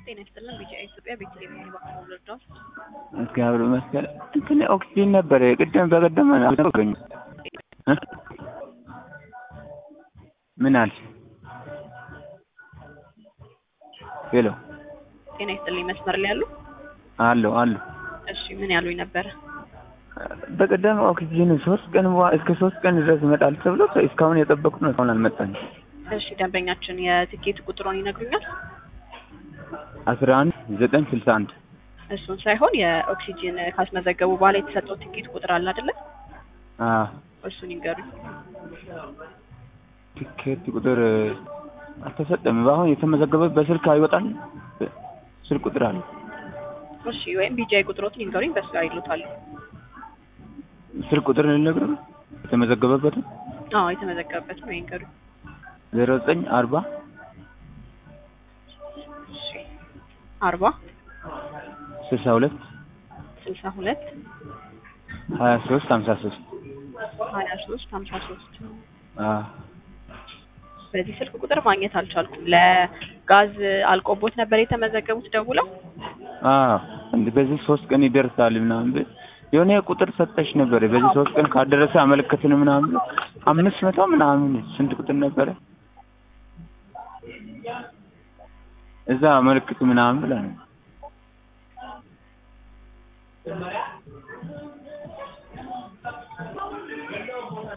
ጤና ይስጥልን ቢጂአይ ኢትዮጵያ ቤተልሔም የሚባክሩ ልርዳዎት? እግዚአብሔር ይመስገን። እንትን ኦክሲጂን ነበር ቅድም በቀደም አገኙ ምን አልሽ? ሄሎ ጤና ይስጥልኝ መስመር ላይ ያሉ? አለሁ አለሁ። እሺ ምን ያሉኝ ነበረ? በቀደም ኦክሲጂን ሶስት ቀን በኋላ እስከ ሶስት ቀን ድረስ ይመጣል ተብሎ እስካሁን የጠበቁት ነው። እስካሁን አልመጣም። እሺ ደንበኛችን የትኬት ቁጥሩን ይነግሩኛል? አስራ አንድ ዘጠኝ ስልሳ አንድ እሱን ሳይሆን የኦክሲጂን ካስመዘገቡ በኋላ የተሰጠው ትኬት ቁጥር አለ አይደለ? አዎ እሱን ይንገሩኝ። ቲኬት ቁጥር አልተሰጠም። በአሁን የተመዘገበ በስልክ አይወጣም። ስልክ ቁጥር አለ። እሺ ወይም ቢጂአይ ቁጥሮትን ይንገሩኝ፣ በሱ ላይ ይሉታል። ስልክ ቁጥር ልነግርህ የተመዘገበበትን አዎ የተመዘገበበት ነው ይንገሩኝ። ዜሮ ዘጠኝ አርባ እሺ አርባ ስልሳ ሁለት ስልሳ ሁለት ሀያ ሶስት ሀምሳ ሶስት ሀያ ሶስት ሀምሳ ሶስት አዎ በዚህ ስልክ ቁጥር ማግኘት አልቻልኩም። ለጋዝ አልቆቦት ነበር የተመዘገቡት ደውለው? አዎ እንደ በዚህ ሶስት ቀን ይደርሳል ምናምን ብል የሆነ ቁጥር ሰጠሽ ነበር። በዚህ ሶስት ቀን ካደረሰ አመለከትን ምናምን አምስት መቶ ምናምን ስንት ቁጥር ነበረ እዛ አመልክቱ ምናምን ብላ ነው